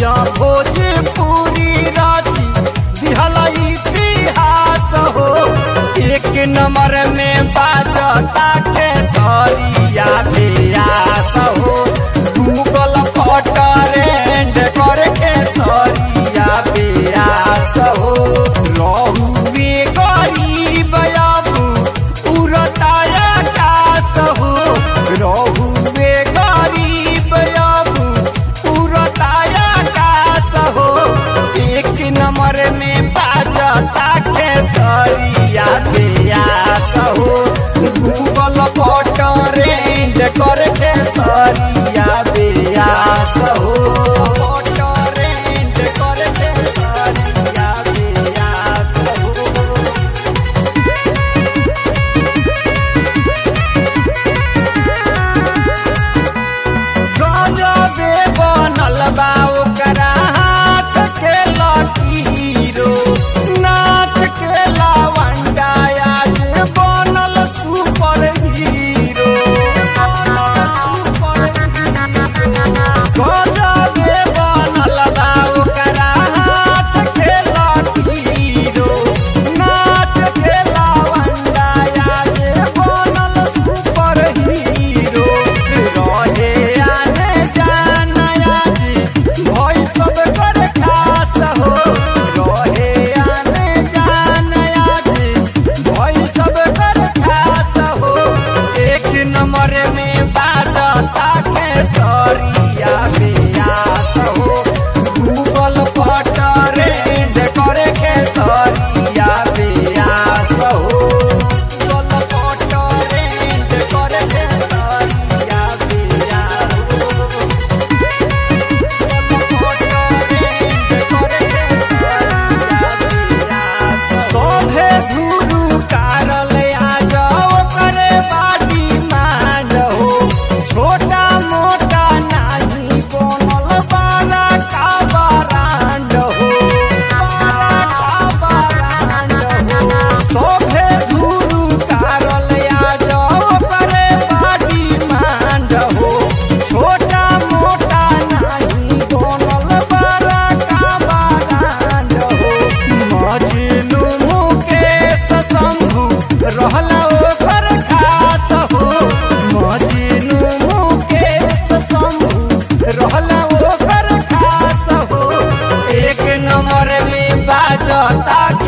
दुनिया भोजपुरी राची दिहल इतिहास हो एक नंबर में बाजता के सरिया बेयास हो गूगल पर ट्रेंड करके सरिया बेयास हो रहुए गरीब अबू उड़ताया कास हो रहुए गरीब अबू उड़ताया कास हो एक नंबर में बाजता के सरिया बेयास हो गूगल पर ट्रेंड करके सरिया बेयास हो ट्रेंड करके सरिया बेयास हो गजबे बनल बा ओकरा हाथ के लकीरो नाच के लावंडा आज बनल सुपर हीरो बनल सुपर हीरो गजबे बनल बा ओकरा हाथ के लकीरो नाच के लावंडा आज बनल सुपर हीरो रहे आने जाना जी भई सब कर खास हो रहे आने जाना जी भई सब कर खास हो एक नंबर में बाजता के सरिया बेयास हो गूगल पर ट्रेंड करे के सरिया बेयास हो गूगल पर ट्रेंड करे के सरिया बेयास हो सभे धुरु कारल आ जाओ करे बाटी मान हो छोटा मोटा नाही बनल बारा का बारांड हो बारा का बारांड हो सभे धुरु कारल आ जाओ करे बाटी मान हो छोटा मोटा नाही बनल बारा का बारांड हो मजनू मुकेश शंभु रहला ओकर खास हो मजनू मुकेश शंभु रहला ओकर खास हो एक नंबर में बाजता